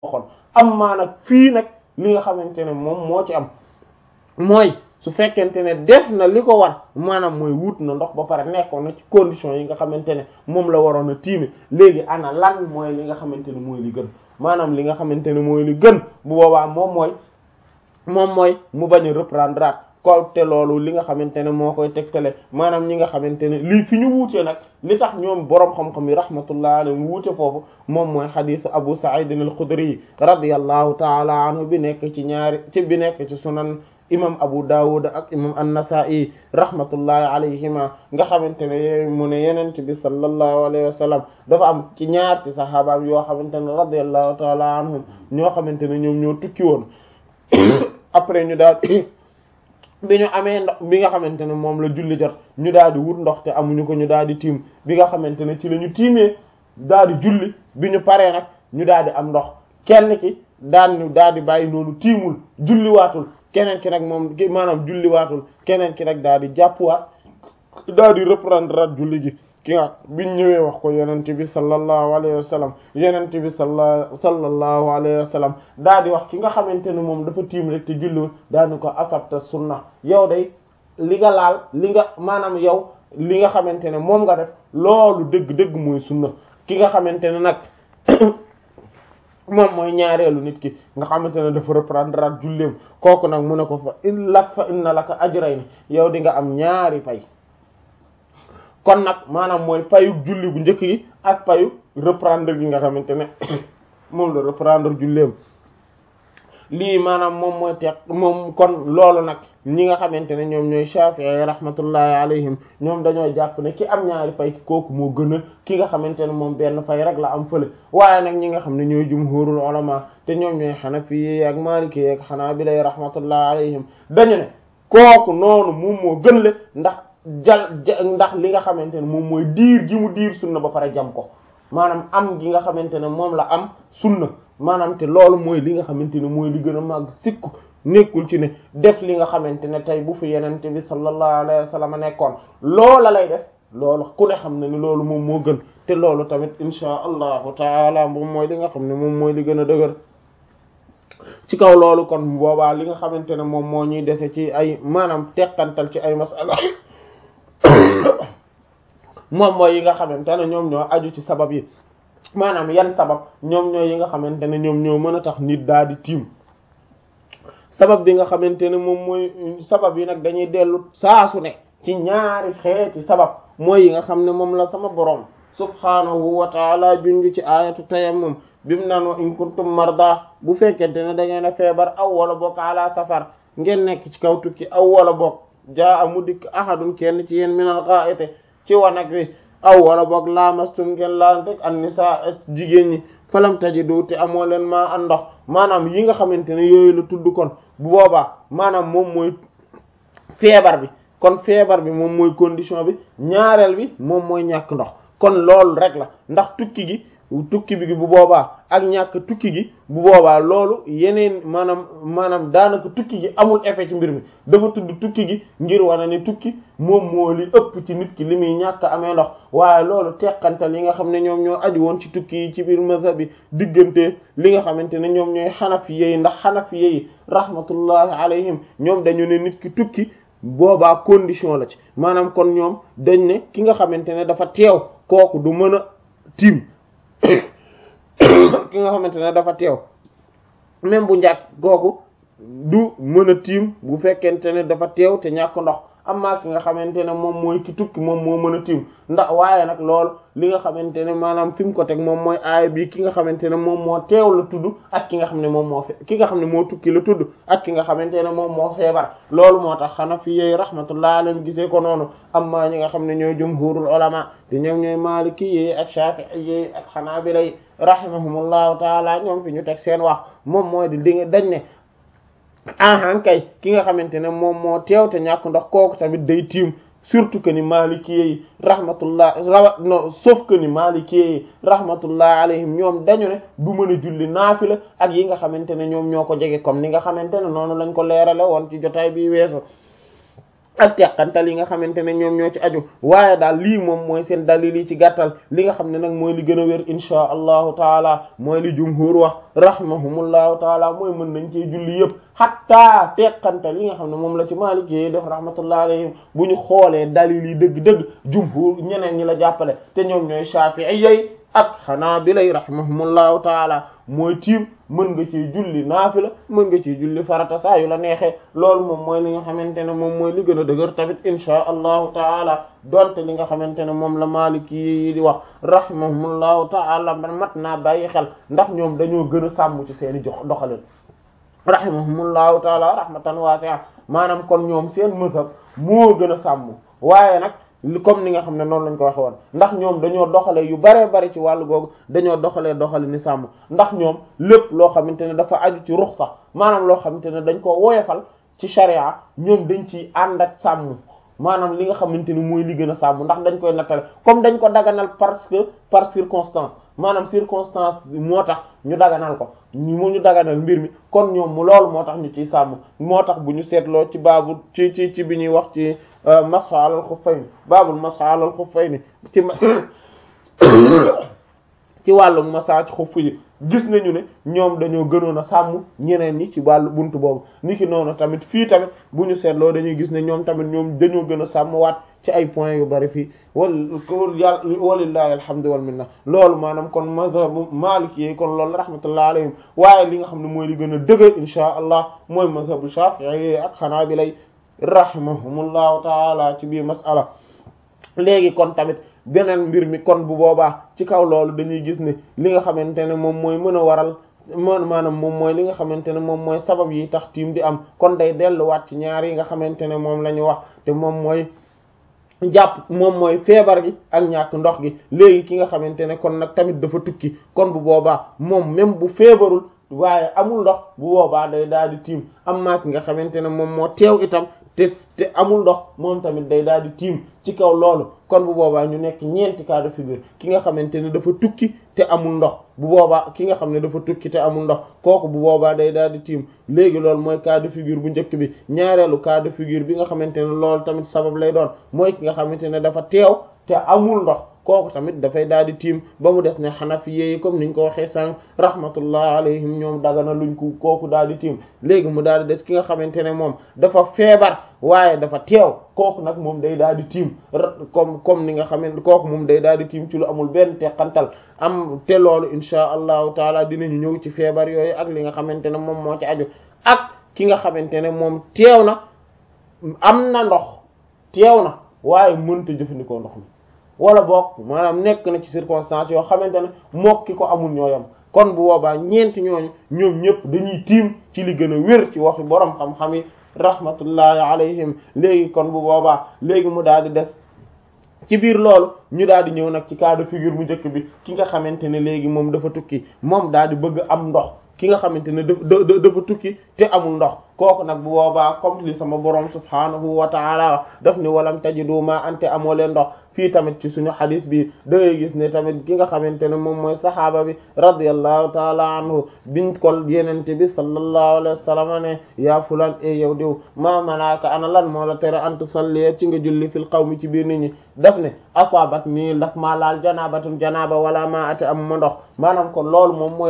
waxoon am maa nag fii nag li nga xamante ne moom moo ci am mooy su fekkente ne def na li ko war maanaam mooy wut na ndox ba pare nekkoon na ci condition yi nga xamante ne moom la waroon a tiime léegi ana lan mooy li nga xamante ne mooy li gën maanaam li nga xamante ne mooy li gën bu boobaa moom mooy moom mooy mu bañ a reprendre ko te loolu li nga xamante ne moo koy tegtale maanaam ñi nga xamante ne lii fi ñu wuute nag li tax ñoom boroom xam-xam yi rahmatullah alayhi wuute foofu moom mooy xadisu Abu Sa'id al-Khudri radiyallahu taala anhu bi nekk ci ñaari ci bi nekk ci sunan imam Abu Dawud ak imam an-Nasa'i rahmatullahi alayhima nga xamante ne mu ne yenent bi sallallahu alayhi wa sallam dafa am ci ñaar ci sahabaam yoo xamante ne radiyallahu taala anhum ñoo xamante ne ñoom ñoo tukki woon après ñu daal bi ñu amee ndox bi nga xamante ne moom la julli jot ñu daal di wut ndox te amuñu ko ñu daal di tiim bi nga xamante ne ci la ñu tiimee daal di julli bi ñu paree nag ñu daal di am ndox kenn ki daan ñu daal di bàyyi noonu tiimul julliwaatul keneen ki nag moom maanaam julliwaatul keneen ki nag daal di jàppuwaat daal di reprendre at julli gi ki nga biñ ñëwee wax ko yenente bi sallallahu alayhi wa sallam yenente bi salla sallallahu alayhi wa sallam daal di wax ki nga xamante ne moom dafa tiim rek te julliwul daal di ko asabta sunna yow day li nga laal li nga maanaam yow li nga xamante ne moom nga def loolu dëgg-dëgg mooy sunna ki nga xamante ne nag moom mooy ñaareelu nit ki nga xamante ne dafa reprendre at julleem kooku nag mu ne ko fa in lak fa inna laka ajrayni yow di nga am ñaari pay kon nag maanaam mooy payu julli bu njëkk gi ak payu reprendre gi nga xamante ne moom la reprendre julleem lii maanaam moom mooy teq moom kon loolu nag ñi nga xamante ne ñoom ñooy Shafi'i rahmatullahi alayhim ñoom dañoo jàpp ne ki am ñaari pay ki kooku moo gën a ki nga xamante ne moom benn pay rek la am fële waaye nag ñi nga xam ne ñooy jumhurul ulama te ñoom ñooy Hanafi ak Maliki ak Hanabila rahmatullahi alayhim dañu ne kooku noonu moom moo gën le ndax jal ndax li nga xamante ne moom mooy diir gi mu diir sunna ba pare jam ko maanaam am gi nga xamante ne moom la am sunna maanaam te loolu mooy li nga xamante ne mooy li gën a màgg sikku nekkul ci ne def li nga xamante ne tey bu fi yenente bi sallallahu alayhi wa sallam nekkoon loola lay def loolu ku ne xam na ni loolu moom moo gën te loolu tamit insha allahu taala moom mooy li nga xam ne moom mooy li gën a dëgër ci kaw loolu kon boobaa li nga xamante ne moom moo ñuy dese ci ay maanaam teqantal ci ay masala moom mooy yi nga xamante ne ñoom ñoo aju ci sabab yi maanaam yan sabab ñoom ñooy yi nga xamante ne ñoom ñoo mën a tax nit daal di tiim sabab bi nga xamante ne moom mooy sabab yi nag dañuy dellu saa su ne ci ñaari xeeti sabab mooy yi nga xam ne moom la sama borom subhaanahu wa taala junj ci ayatu tayammum bimu naan wa in kuntum marda bu fekkente ne da ngeen a feebar aw wala bokk ala safar ngeen nekk ci kaw tukki aw wala bokk jaa amu dikk ahadun kenn ci yéen minal gha'iti ci wanag wi aw wala boog laamastum ngeen laan rek an nisaa jigéen ñi falam tajidu te amoo leen maa an ndox maanaam yi nga xamante ne yooyu la tudd kon bu boobaa maanaam moom mooy feebar bi kon feebar bi moom mooy condition bi ñaareel bi moom mooy ñàkk ndox kon loolu rek la ndax tukki gi tukki bi bu boobaa ak ñàkk tukki gi bu boobaa loolu yeneen maanaam maanaam daanaka tukki gi amul effet ci mbir mi dafa tudd tukki gi ngir wane ni tukki moom moo li ëpp ci nit ki li muy ñàkk amee ndox waaye loolu teqantal yi nga xam ne ñoom ñoo aju woon ci tukki yi ci biir mazhab bi diggante li nga xamante ne ñoom ñooy xanafiye yi ndax xanafiye yi rahmatullahi alayhim ñoom dañu ne nit ki tukki boobaa condition la ci maanaam kon ñoom dañ ne ki nga xamante ne dafa teew kooku du mën a tiim ki nga xamante ne dafa teew même bu njàkk kooku du mën a tiim bu fekkente ne dafa teew te ñàkk ndox amma ki nga xamante ne moom mooy ki tukki moom moo mën a tiim ndax waaye nag loolu li nga xamante ne maanaam fi mu ko teg moom mooy aaya bi ki nga xamante ne moom moo teew la tudd ak ki nga xam ne moom moo fe ki nga xam ne moo tukki la tudd ak ki nga xamante ne moom moo feebar loolu moo tax xana fi yeey rahmatullah alayhim gisee ko noonu amma ñi nga xam ne ñooy jumhurul ulama te ñoom ñooy maliki yi ak shafi'i yi ak xanaabila yi rahimahumullahu taala ñoom fi ñu teg seen wax moom mooy di di dañ ne ahan kay ki nga xamante ne moom moo teew te ñàkk ndox kooku tamit day tiim surtout que ni maliki yi rahmatullah rawat no sauf que ni maliki yi rahmatullah alayhim ñoom dañu ne du mën a julli naafila ak yi nga xamante ne ñoom ñoo ko jege comme ni nga xamante ne noonu lañ ko leerale woon ci jotaay bi weesu ak teqantal yi nga xamante ne ñoom ñoo ci aju waaye daal lii moom mooy seen dalil yi ci gàttal li nga xam ne nag mooy li gën a wér inchaa allahu taala mooy li jumhur wax rahimahumullahu taala mooy mën nañ cee julli yëpp hatta teqantal yi nga xam ne moom la ci Maalik yi def rahmatullah alayhim bu ñu xoolee dalil yi dëgg-dëgg jumhur ñeneen ñi la jàppale te ñoom ñooy Shaafi'i ak Hanaabila rahimahumullahu taala mooy tiim mën nga ci julli naafila mën nga ci julli farata saa yu la neexee loolu moom mooy li nga xamante ne moom mooy li gën a dëgër tamit inchaa allahu taala donte li nga xamante ne moom la Maliki yi di wax rahimahumullahu taala man mat naa bàyyi xel ndax ñoom dañoo gën a sàmm ci seeni jox doxalin rahimahumullahu taala rahmatan wasi'a maanaam kon ñoom seen mazhab moo gën a sàmm waaye nag comme ni nga xam ne noonu lañ ko waxe woon ndax ñoom dañoo doxale yu baree bari ci wàllu googu dañoo doxalee doxale ni sàmm ndax ñoom lépp loo xamante ne dafa aju ci ruxsa maanaam loo xamante ne dañ ko woyofal ci sharia ñoom dañ ci ànd ak sàmm maanaam li nga xamante ni mooy li gën a sàmm ndax dañ koy nattale comme dañ ko daganal parce que par circonstance maanaam circonstance moo tax ñu daganal ko mu ñu daganal mbir mi kon ñoom mu loolu moo tax ñu ciy sàmm moo tax bu ñu seetloo ci baabu ci ci ci bi ñuy wax ci mashu alal xuffayni baabul mashu alal xuffayni ci ci wàllu massage xuff yi gis nañu ne ñoom dañoo gënoon a sàmm ñeneen ñi ci wàllu buntu boobu niki noonu tamit fii tamit bu ñu seetloo dañuy gis ne ñoom tamit ñoom dañoo gën a sàmm waat ci ay points yu bari fii wal yàlla walillahi alhamdu wal minna loolu maanaam kon mazhabu maliki yi kon loolu rahmatullah alayhim waaye li nga xam ne mooy li gën a dëgër insha allah mooy mazhabu shafi'i ak xanaabila rahimahumullahu taala ci biir masala léegi kon tamit beneen mbir mi kon bu boobaa ci kaw loolu dañuy gis ne li nga xamante ne moom mooy mën a waral man maanaam moom mooy li nga xamante ne moom mooy sabab yi tax tiim di am kon day delluwaat ci ñaar yi nga xamante ne moom la ñu wax te moom mooy jàpp moom mooy feebar gi ak ñàkk ndox gi léegi ki nga xamante ne kon nag tamit dafa tukki kon bu boobaa moom même bu feebarul waaye amul ndox bu boobaa day daal di tiim am maa ki nga xamante ne moom moo teew itam te te amul ndox moom tamit day daal di tiim ci kaw loolu kon bu boobaa ñu nekk ñeenti cas de figure ki nga xamante ne dafa tukki te amul ndox bu boobaa ki nga xam ne dafa tukki te amul ndox kooku bu boobaa day daal di tiim léegi loolu mooy cas de figure bu njëkk bi ñaareelu cas de figure bi nga xamante ne loolu tamit sabab lay doon mooy ki nga xamante ne dafa teew te amul ndox kooku tamit dafay daal di tiim ba mu des ne xanafi yi comme niñ ko waxee sànq rahmatullah alayhim ñoom dagana luñ ko kooku daal di tiim léegi mu daal di des ki nga xamante ne moom dafa feebar waaye dafa teew kooku nag moom day daal di tiim comme comme ni nga xamante kooku moom day daal di tiim ci lu amul benn teqantal am te loolu insha allahu taala dinañu ñëw ci feebar yooyu ak li nga xamante ne moom moo ci aju ak ki nga xamante ne moom teew na am na ndox teew na waaye mënta jëfandikoo ndox mi wala boog maanaam nekk na ci circonstance yoo xamante ne mook ki ko amul ñooyam kon bu boobaa ñeenti ñooñu ñoom ñëpp dañuy tiim ci li gën a wér ci waxi borom xam-xam yi rahmatullahi alayhim léegi kon bu boobaa léegi mu daal di des ci biir loolu ñu daal di ñëw nag ci cas de figure bu njëkk bi ki nga xamante ne léegi moom dafa tukki moom daal di bëgg am ndox ki nga xamante ne dafa dafa tukki te amul ndox kooku nag bu boobaa comme li sama borom subhaanahu wa taala daf ni walam tajidu ma ante amoo leen ndox fii tamit ci suñu xadis bi da ngay gis ne tamit ki nga xamante ne moom mooy saxaaba bi radiyallahu taala anhu biñ ko yenente bi sallallahu alayhi wa sallam ne yaa fulan e yow diw ma manaaka ana lan moo la tere an tusalli ci nga julli fil qawmi ci biir nit ñi daf ne asaabat nii ndax maa laal janabatun janaba wala ma ate am ma ndox maanaam kon loolu moom mooy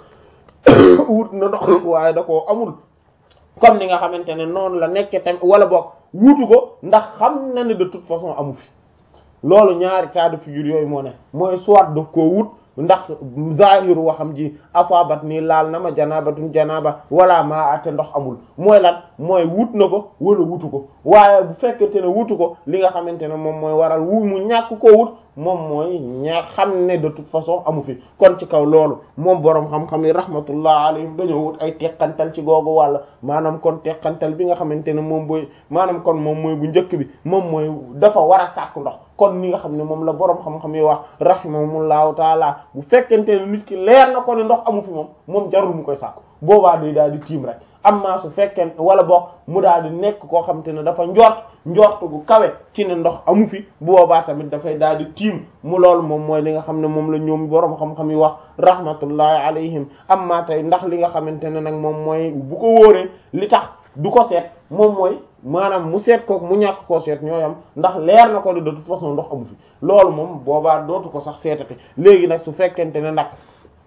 wut na ndox waaye da koo amul comme ni nga xamante ne noonu la nekke tamit wala boog wuutu ko ndax xam na ne de toute façon amu fi loolu ñaari cas de figure yooyu moo ne mooy soit daf koo wut ndax zahiru waxam ji asabat nii laal na ma janabatun janaba wala maa ate ndox amul mooy lan mooy wut na ko wala wutu ko waaye bu fekkente ne wutu ko li nga xamante ne moom mooy waral wu mu ñàkk koo wut moom mooy ñaa xam ne de toute façon amu fi kon ci kaw loolu moom boroom xam-xam yi rahmatullah alayhim dañoo wut ay teqantal ci googu wàll maanaam kon teqantal bi nga xamante ne moom booy maanaam kon moom mooy bu njëkk bi moom mooy dafa war a sàkk ndox kon ni nga xam ne moom la boroom xam-xam yi wax rahimahumullahu taala bu fekkente ne nit ki leer na ko ne ndox amu fi moom moom jarul mu koy sàkk boobaa day daal di tiim rek amma su fekkee wala boog mu daal di nekk koo xamante ne dafa njort njort gu kawe ci ne ndox amu fi bu boobaa tamit dafay daal di tiim mu loolu moom mooy li nga xam ne moom la ñoom boroom xam-xam yi wax rahmatullahi alayhim amma tey ndax li nga xamante ne nag moom mooy bu ko wóoree li tax du ko seet moom mooy maanaam mu seet kook mu ñàkk koo seet ñooyam ndax leer na ko de toute façon ndox amu fi loolu moom boobaa dootu ko sax seetati léegi nag su fekkente ne nag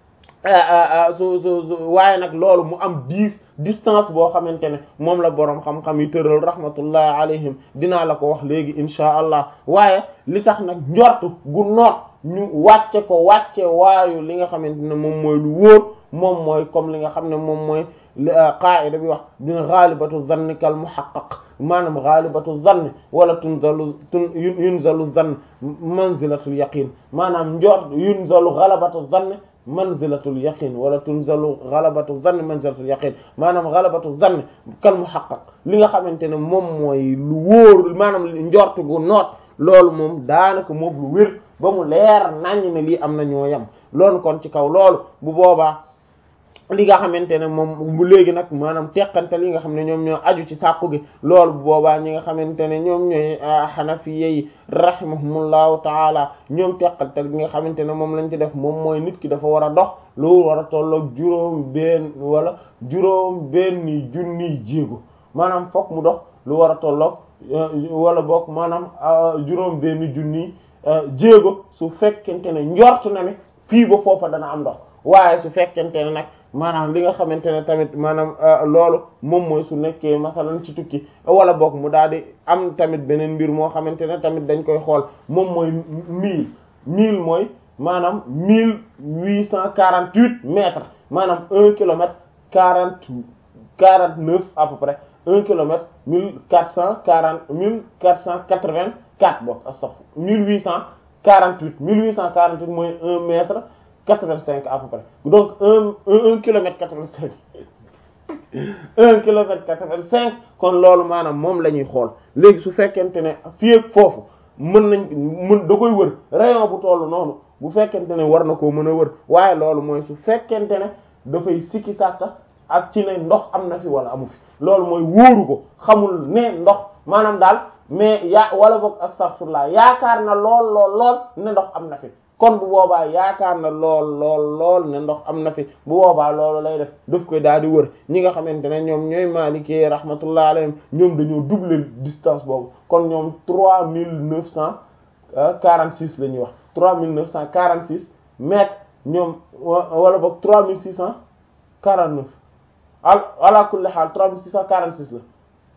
su su su waaye nag loolu mu am dix distance boo xamante ne moom la boroom xam-xam yi tëral rahmatullahi alayhim dinaa la ko wax léegi insha allah waaye li tax nag njortu gu noot ñu wàcce ko wàcce waayu li nga xamante ne moom mooy lu wóor moom mooy comme li nga xam ne moom mooy qaa'ida bi wax dina ghalibatu zanni kal muhaqqaq maanaam ghalibatu zanni wala tunzalu tun yunzalu zann manzilatul yaqin maanaam njort yunzalu ghalabatu zanni manzilatul yaqin wala tunzalu ghalabatu zanni manzilatul yaqin maanaam ghalabatu zanni kal muhaqqaq li nga xamante ne moom mooy lu wóor maanaam njort gu noot loolu moom daanaka moom lu wér ba mu leer naññ ne lii am na ñoo yam loolu kon ci kaw loolu bu boobaa li nga xamante ne moom bu léegi nag maanaam teqante li nga xam ne ñoom ñoo aju ci sàqu gi loolu bu boobaa ñi nga xamante ne ñoom ñooy xanafiye yi rahimahumullahu taala ñoom teqante li nga xamante ne moom lañ ci def moom mooy nit ki dafa war a dox lu war a tolloog juróom benn wala juróom benn junniy jéego maanaam fokk mu dox lu war a tolloog wala boog maanaam juróom benn junniy jéego su fekkente ne njort na ne fii ba foofa dana am ndox waaye su fekkente ne nag maanaam li nga xamante ne tamit maanaam loolu moom mooy su nekkee masalan ci tukki wala boog mu daal di am tamit beneen mbir moo xamante ne tamit dañ koy xool moom mooy mille mille mooy maanaam mille huit cent quarante huit mètres maanaam un kilomètre quarante quarante neuf à peu près un kilomètre mille quatre cent quarante mille quatre cent quatre vingt quatre boog astafurlah mille huit cent quarante huit mille huit cent quarante huit mooy un mètre quatre-vingt-cinq à peu près donc un un, un kilomètre quatre-vingt-cinq un kilomètre quatre-vingt-cinq kon loolu maanaam moom la ñuy xool léegi su fekkente ne fii ak foofu mën nañ mën da koy wër rayon bu tollu noonu bu fekkente ne war na koo mën a wër waaye loolu mooy su fekkente ne dafay sikki sàkka ak ci ne ndox am na fi wala amu fi loolu mooy wóoru ko xamul ne ndox maanaam daal mais yaa wala boog astaghfirullah yaakaar na lool lool lool ne ndox am na fi kon bu boobaa yaakaar na lool lool lool ne ndox am na fi bu boobaa loolu lay def daf koy daal di wër ñi nga xamante ne ñoom ñooy maalikee rahmatullah alayhim ñoom dañoo doubler distance boobu kon ñoom trois mille neuf cent quarante six la ñuy wax trois mille neuf cent quarante six mètres ñoom wala boog trois mille six cent quarante neuf al ala kulli xaal trois mille six cent quarante six la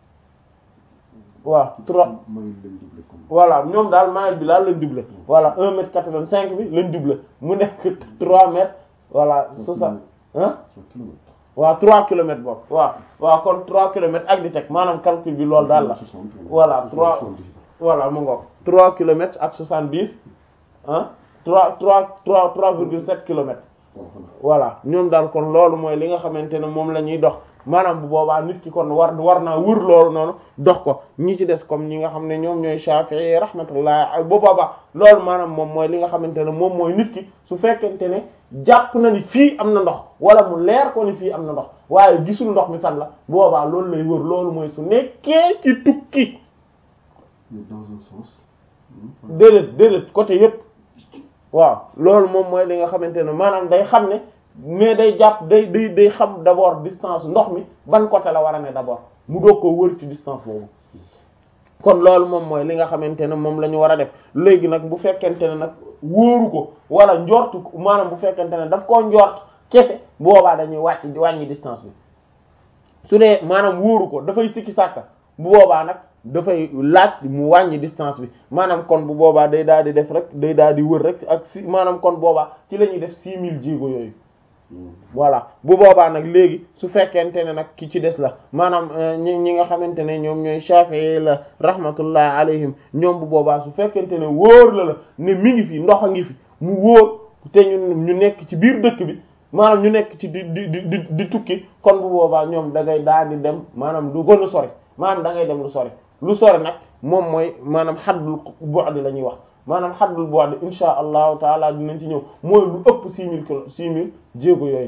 waaw trois voilà ñoom daal maayit bi daal lañ doublé voilà un mètre quatre-vingt-cinq bi lañ doublé mu nekk trois mètres voilà soixante hein waaw trois kilomètres boobu waaw waaw kon trois kilomètres ak di teg maanaam calcul bi loolu daal la voilà trois voilà mu ngoog trois kilomètres ak soixante-dix hein trois trois trois trois virgule sept kilomètres voilà ñoom daal kon loolu mooy li nga xamante ne moom la ñuy dox maanaam bu boobaa nit ki kon war war naa wër loolu noonu dox ko ñi ci des comme ñi nga xam ne ñoom ñooy Shafi'i rahmatullah bu boobaa loolu maanaam moom mooy li nga xamante ne moom mooy nit ki su fekkente ne jàpp na ni fii am na ndox wala mu leer ko ni fii am na ndox waaye gisul ndox mi fan la bu boobaa loolu lay wër loolu mooy su nekkee ci tukki dans un sens. déedéet déedéet côté yépp waaw loolu moom mooy li nga xamante ne maanaam day xam ne mais day jàpp day day day xam d'abord distance ndox mi ban côté la war a ne d'abord mu doog ko wër ci distance boobu kon loolu moom mooy li nga xamante ne moom la ñu war a def léegi nag bu fekkente ne nag wóoru ko wala njortu maanaam bu fekkente ne daf koo njort kese bu boobaa dañuy wàcc wàññi distance bi su dee maanaam wóoru ko dafay sikki sàkka bu boobaa nag dafay laaj mu wàññi distance bi maanaam kon bu boobaa day daal di def rek day daal di wër rek ak si maanaam kon boobaa ci la ñuy def six mille jéego yooyu voilà bu boobaa nag léegi su fekkente ne nag ki ci des la maanaam ñi ñi nga xamante ne ñoom ñooy Shafi'i la rahmatullah alayhim ñoom bu boobaa su fekkente ne wóor la la ne mi ngi fi ndox a ngi fi mu wóor te ñu ñu nekk ci biir dëkk bi maanaam ñu nekk ci di di di di tukki kon bu boobaa ñoom da ngay daal di dem maanaam du gën a sori maanaam da ngay dem lu sori lu sori nag moom mooy maanaam xaddul bu'd la ñuy wax maanaam xaddul bu'd insha allahu taala dinañ ci ñëw mooy lu ëpp six mille kilo six mille jéego yooyu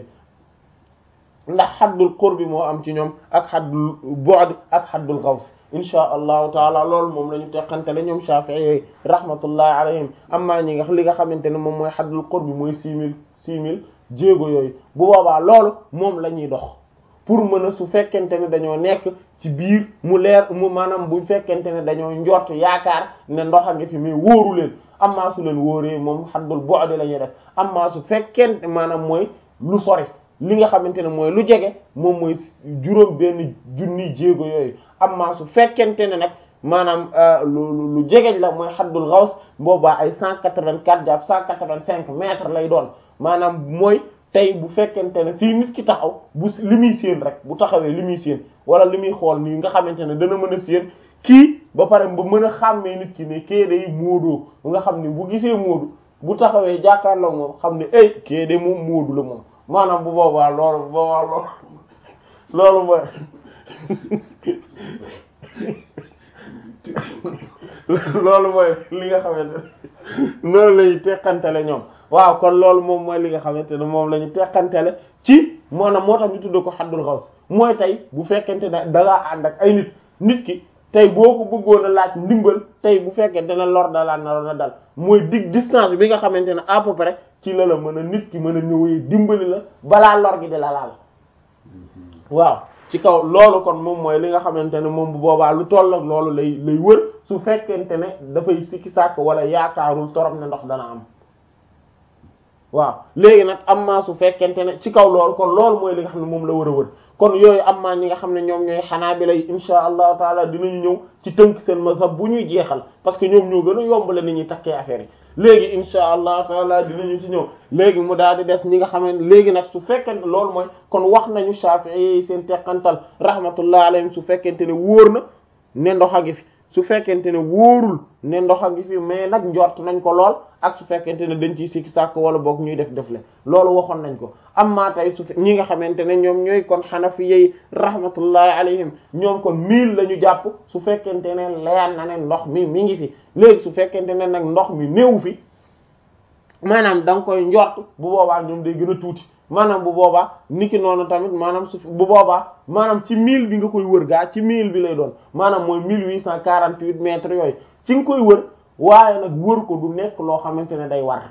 ndax xaddul qurbi moo am ci ñoom ak xaddul bu'd ak xaddul gaws insha allahu taala loolu moom la ñu teqantele ñoom Shafi'i rahmatullahi alayhim amma ñi nga li nga xamante ne moom mooy xaddul qurbi mooy six mille six mille jéego yooyu bu boobaa loolu moom la ñuy dox pour mën a su fekkente ne dañoo nekk ci biir mu leer mu maanaam bu fekkente ne dañoo njort yaakaar ne ndox a ngi fi mais wóoru leen amma su leen wóoree moom xaddul bu'd la ñuy def amma su fekkente maanaam mooy lu sori li nga xamante ne mooy lu jege moom mooy juróom benn junni jéego yooyu amma su fekkente ne nag maanaam lu lu jegeñ la mooy xaddul xaws boobaa ay cent quatre-vingt-quatre jàpp cent quatre-vingt-cinq mètres lay doon maanaam mooy tey bu fekkente ne fii nit ki taxaw bu li muy séen rek bu taxawee li muy séen wala li muy xool nii nga xamante ne dana mën a séen kii ba pare ba mën a xàmmee nit ki ne kee day móodoo nga xam ne bu gisee móodu bu taxawee jàkkaarloo moom xam ne ay kee de moom móodu la moom maanaam bu boobaa loolu bu boobaa loolu loolu mooy loolu mooy li nga xamante ne loolu lañu teqantele ñoom waaw kon loolu moom mooy li nga xamante ne moom la ñu teqantele ci maanaam moo tax ñu tudd ko xaddul xaws mooy tey bu fekkente ne dangaa ànd ak ay nit nit ki tey boo ko bëggoon a laaj ndimbal tey bu fekkente ne lor dalaa naroon a dal mooy dig distance bi nga xamante ne à peu près ci la la mën a nit ki mën a ñëwee dimbali la balaa lor gi di la laal waaw ci kaw loolu kon moom mooy li nga xamante ne moom bu boobaa lu toll ak loolu lay lay wër su fekkente ne dafay sikki sàkk wala yaakaarul torop ne ndox dana am waaw léegi nag am maa su fekkente ne ci kaw loolu kon loolu mooy li nga xam ne moom la war a wër kon yooyu am maa ñi nga xam ne ñoom ñooy xanaabila yi insha allahu taala dinañu ñëw ci tënk seen mazhab bu ñuy jeexal parce que ñoom ñoo gën a yombale ni ñuy takkee affaire yi léegi insha allahu taala dinañu ci ñëw léegi mu daal di des ñi nga xam ne léegi nag su fekkente loolu mooy kon wax nañu Shafi'i yi seen teqantal rahmatullah alayhim su fekkente ne wóor na ne ndox a ngi fi su fekkente ne wóorul ne ndox a ngi fi mais nag njort nañ ko lool ak su fekkente ne dañ ciy sikki sàkk wala boog ñuy def defle loolu waxoon nañ ko amma tey su ñi nga xamante ne ñoom ñooy kon xanafi yey rahmatullahi alayhim ñoom kon mille la ñu jàpp su fekkente ne leer na ne ndox mi mi ngi fi léegi su fekkente ne nag ndox mi néew fi maanaam da nga koy njort bu boobaa ñoom day gën a tuuti maanaam bu boobaa niki noonu tamit maanaam su bu boobaa maanaam ci mille bi nga koy wër gaa ci mille bi lay doon maanaam mooy mille huit cent quarante-huit mètres yooyu ci nga koy wër waaye nag wër ko du nekk loo xamante ne day war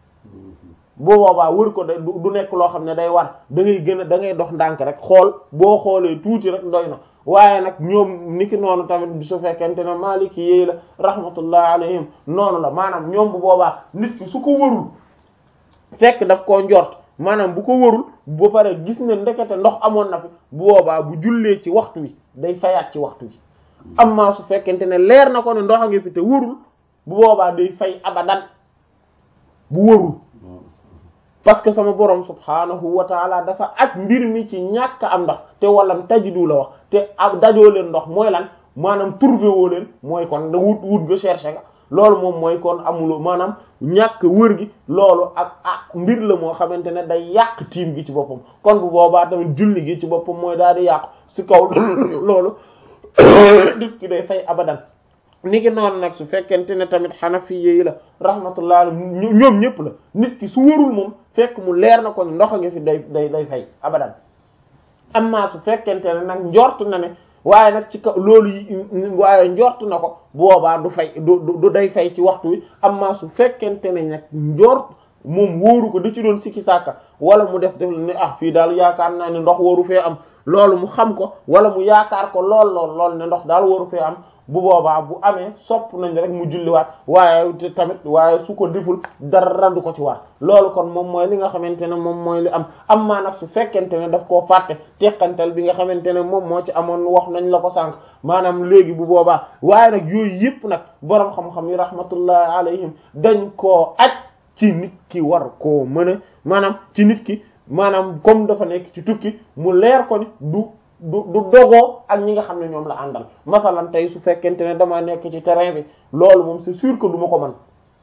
bu boobaa wër ko da du nekk loo xam ne day war da ngay gën a da ngay dox ndànk rek xool boo xoolee tuuti rek doy na waaye nag ñoom niki noonu tamit su fekkente ne maliki yéy la rahmatullah alayhim noonu la maanaam ñoom bu boobaa nit ki su ko wërul fekk daf koo njort maanaam bu ko wërul ba pare gis ne ndekete ndox amoon na fi bu boobaa bu jullee ci waxtu wi day fayaat ci waxtu wi amma su fekkente ne leer na ko ne ndox a ngi fi te wërul bu boobaa day fay abadan bu wërul parce que sama borom subhanahu wa taala dafa ak mbir mi ci ñàkk am ndox te walam tajidu la wax te ak dajoo leen ndox mooy lan maanaam trouvé woo leen mooy kon da wut wut nga cherché nga loolu moom mooy kon amuloo maanaam ñàkk wër gi loolu ak ak mbir la moo xamante ne day yàq tiim gi ci boppam kon bu boobaa tamit julli gi ci boppam mooy daal di yàqu si kaw loolu dif ki day fay abadan ni ki noonu nag su fekkente ne tamit xanafi yi la rahmatullah ñoom ñëpp la nit ki su wërul moom fekk mu leer na ko ne ndox a ngi fi day day day fay abadan amma su fekkente ne nag njort na ne waaye nag ci kaw loolu yi waaye njort na ko boobaa du fay du du day fay ci waxtu wi amma su fekkente ne nag njort moom wóoru ko da ci doon sikki sàkka wala mu def def ne ah fii daal yaakaar naa ne ndox waru fee am loolu mu xam ko wala mu yaakaar ko lool lool lool ne ndox daal waru fee am bu boobaa bu amee sopp nañ rek mu julliwaat waaye te tamit waaye su ko deful dara du ko ci war loolu kon moom mooy li nga xamante ne moom mooy li am am maa nag su fekkente ne daf koo fàtte teqantal bi nga xamante ne moom moo ci amoon wax nañ la ko sànq maanaam léegi bu boobaa waaye nag yooyu yëpp nag boroom xam-xam yi rahmatullahi alayhim dañ koo aj ci nit ki war koo mën a maanaam ci nit ki maanaam comme dafa nekk ci tukki mu leer ko ni du du du dogoo ak ñi nga xam ne ñoom la àndal masalan tey su fekkente ne dama nekk ci terrain bi loolu moom c'est sûr que du ma ko man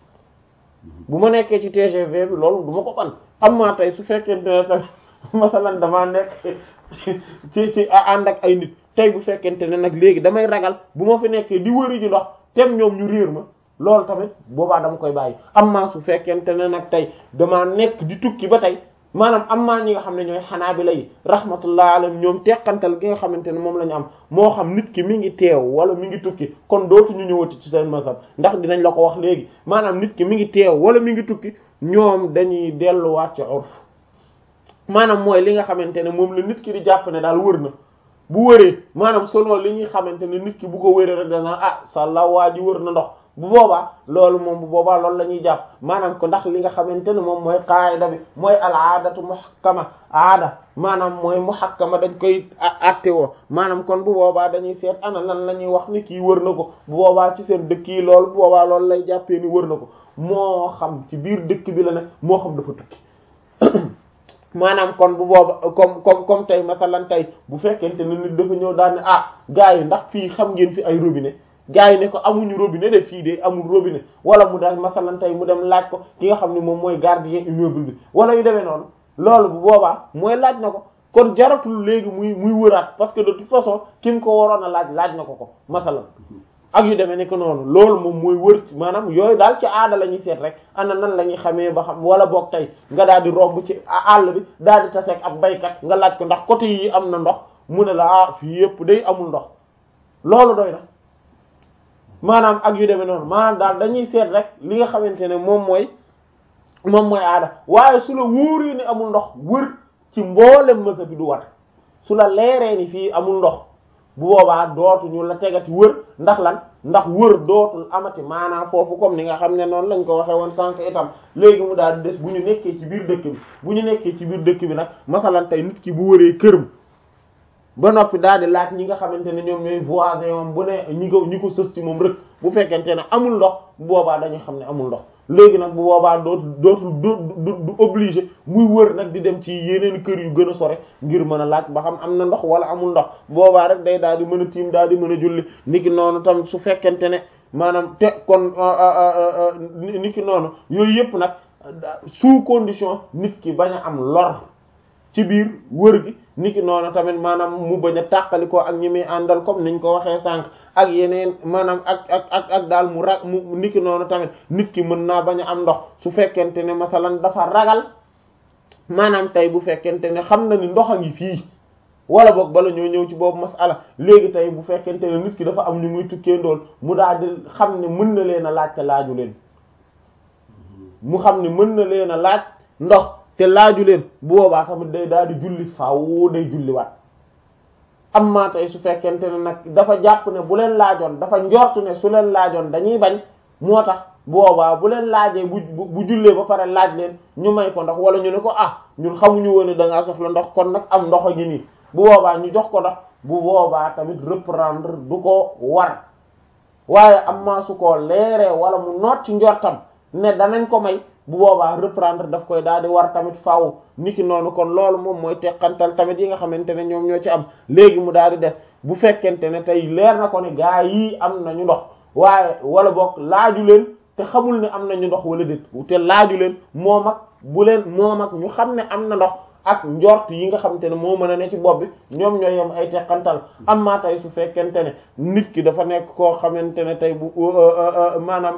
bu ma nekkee ci TGV bi loolu du ma ko man am maa tey su fekkente ne tamit masalan damaa nekk ci ci ànd ak ay nit tey bu fekkente ne nag léegi damay ragal bu ma fi nekkee di wëri ji ndox tem ñoom ñu réer ma loolu tamit boobaa dama koy bàyyi am maa su fekkente ne nag tey damaa nekk di tukki ba tey maanaam am maa ñi nga xam ne ñooy xanaabila yi rahmatullah alayhim ñoom teqantal gi nga xamante ne moom la ñu am moo xam nit ki mi ngi teew wala mi ngi tukki kon dootuñu ñëwati ci seen mazhab ndax dinañ la ko wax léegi maanaam nit ki mi ngi teew wala mi ngi tukki ñoom dañuy delluwaat ci urf maanaam mooy li nga xamante ne moom la nit ki di jàpp ne daal wër na bu wëree maanaam selon li ñuy xamante ne nit ki bu ko wëree rek dana ah sàlla waa ji wër na ndox bu boobaa loolu moom bu boobaa loolu la ñuy jàpp maanaam ko ndax li nga xamante ne moom mooy qaayida bi mooy al aadatu muhakkama aada maanaam mooy muhakkama dañ koy atte woo maanaam kon bu boobaa dañuy seet ana lan la ñuy wax ni kii wër na ko bu boobaa ci seen dëkk yi loolu bu boobaa loolu lay jàppee ni wër na ko moo xam ci biir dëkk bi la ne moo xam dafa tukki maanaam kon bu booba comme comme comme tey masalan tey bu fekkente ne nit dafa ñëw daal ne ah gars yi ndax fii xam ngeen fi ay robinet gars yi ne ko amuñu robinet de fii de amul robinet wala mu daal masalan tey mu dem laaj ko ki nga xam ne moom mooy gardien immeuble bi wala yu demee noonu loolu bu boobaa mooy laaj na ko kon jaratul léegi muy muy wëraat parce que de toute façon ki mu ko waroon a laaj laaj na ko ko masalan ak yu demee nekk noonu loolu moom mooy wër maanaam yooyu daal ci aada la ñuy seet rek ana nan la ñuy xamee ba xam wala boog tey nga daal di romb ci àll bi daal di taseeg ab baykat nga laaj ko ndax côté yi am na ndox mu ne la ah fii yëpp day amul ndox loolu doy na maanaam ak yu demee noonu maanaam daal dañuy seet rek li nga xamante ne moom mooy moom mooy aada waaye su la wóoree ni amul ndox wër ci mboolem mësa bi du war su la leeree ni fii amul ndox bu boobaa dootuñu la tegati wër ndax lan ndax wër dootul amati maanaam foofu comme ni nga xam ne noonu lañ ko waxee woon sànq itam léegi mu daal di des bu ñu nekkee ci biir dëkk bi bu ñu nekkee ci biir dëkk bi nag masalan tey nit ki bu wëree këram ba noppi daal di laaj ñi nga xamante ne ñoom ñooy voisin moom bu ne ñi ko ñi ko sës ci moom rek bu fekkente ne amul ndox bu boobaa dañuy xam ne amul ndox léegi nag bu boobaa dootu dootul du du obligé muy wër nag di dem ci yeneen kër yu gën a sore ngir mën a laaj ba xam am na ndox wala amul ndox boobaa rek day daal di mën a tiim daal di mën a julli niki noonu tam su fekkente ne maanaam te kon niki noonu yooyu yëpp nag sous condition nit ki bañ a am lor ci biir wër gi niki noonu tamit maanaam mu bañ a tàqali ko ak ñi muy àndal comme niñ ko waxee sànq ak yeneen maanaam ak ak ak ak daal mu ra mu niki noonu tamit nit ki mën naa bañ a am ndox su fekkente ne masalan dafa ragal maanaam tey bu fekkente ne xam na ni ndox a ngi fii wala boog bala ñoo ñëw ci boobu masala léegi tey bu fekkente ne nit ki dafa am ñu muy tukkee ndool mu daal di xam ne mën na leen a laaj te laaju leen mu xam ne mën na leen a laaj ndox te laaju leen bu boobaa tamit day daal di julli faaw day julli waat amma tey su fekkente ne nag dafa jàpp ne bu leen laajoon dafa njort ne su leen laajoon dañuy bañ moo tax boobaa bu leen laajee bu bu jullee ba pare laaj leen ñu may ko ndox wala ñu ne ko ah ñun xamuñu woon ne da ngaa soxla ndox kon nag am ndox a ngi nii bu boobaa ñu jox ko ndox bu boobaa tamit reprendre du ko war waaye amma su ko leeree wala mu noot ci njortam ne danañ ko may bu boobaa reprendre daf koy daal di war tamit faaw niki noonu kon loolu moom mooy teqantal tamit yi nga xamante ne ñoom ñoo ci am léegi mu daal di des bu fekkente ne tey leer na ko ne gaa yii am nañu ndox waaye wala boog laaju leen te xamul ne am nañu ndox wala déet te laaju leen moom ak bu leen moom ak ñu xam ne am na ndox ak njort yi nga xamante ne moo mën a ne ci bopp bi ñoom ñooy yem ay teqantal amma tey su fekkente ne nit ki dafa nekk koo xamante ne tey bu maanaam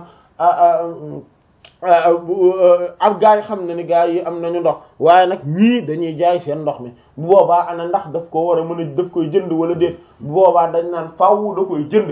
ak gaa yi xam ne ni gaa yi am nañu ndox waaye nag ñii dañuy jaay seen ndox mi bu boobaa ana ndax daf ko war a mën a daf koy jënd wala déet bu boobaa dañ naan faaw da koy jënd